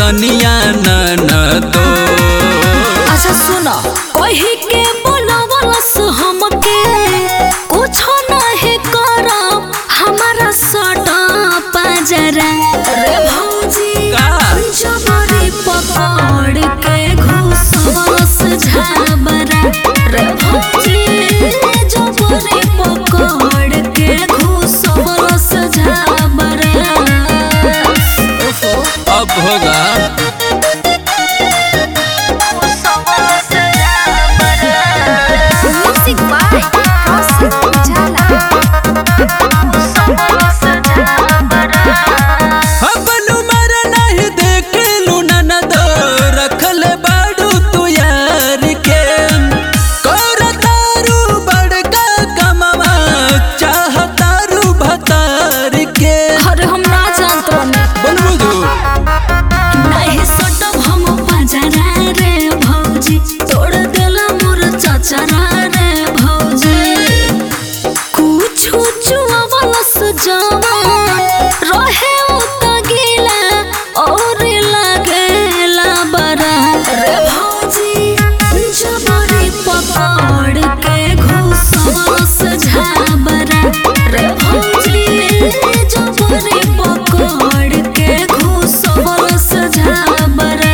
सनिया ननदो अच्छा सुनो कही के बोलवलस हमके कुछो नहीं करब हमारा सटा पाजरा रे भौजी का? जबरी पकड़ के घुसवस झाबरा रे भौजी जबरी पकड़ के घुसवस झाबरा ओफो अब होगा Music by Rosin Jala. अपन उमर नहीं देखलू ननदो रखल बाड़ू तू यार के कर तारू बड़का कमावा चाह तारू भतार के अरे हम ना जानत बानी बनबू जो नहीं सटब हम बाजारा रे भौजी तोड़ देला मोर चचरा रे भौजी कुछ चुआवलस जवान रहे उ त गीला और लागेला बरा रे भौजी जबरी पकड़ के घुसवस झाबरा रे भौजी जबरी पकड़ के घुसवस झाबरा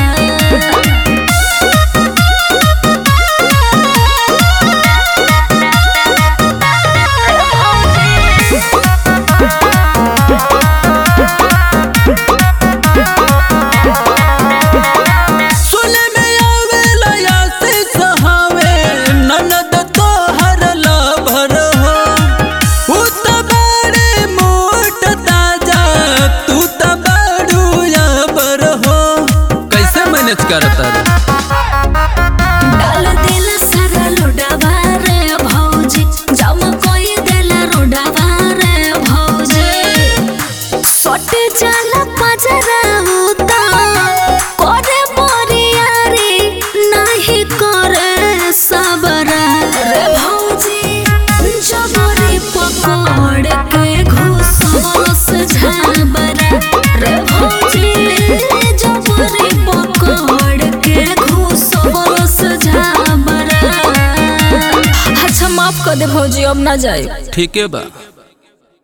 सुने में आवेला या से सहावे ननद तो हर लभर हो उ त बड़े मोट ताजा तू त बड़ू याबर हो कैसे मैनेज करता रे डाल देला सारा लोडावा रे भौजी जम कोई देला रोडावा रे भौजी सटे जाला पजरा उता करे बोरियारी नाही करे सबरा रे भौजी जबरी पकड़ के घुसवस झाबरा रे भौजी जबरी पकड़ के घुसवस झाबरा अच्छा माफ कर दे भौजी अब ना जाए ठीक है बा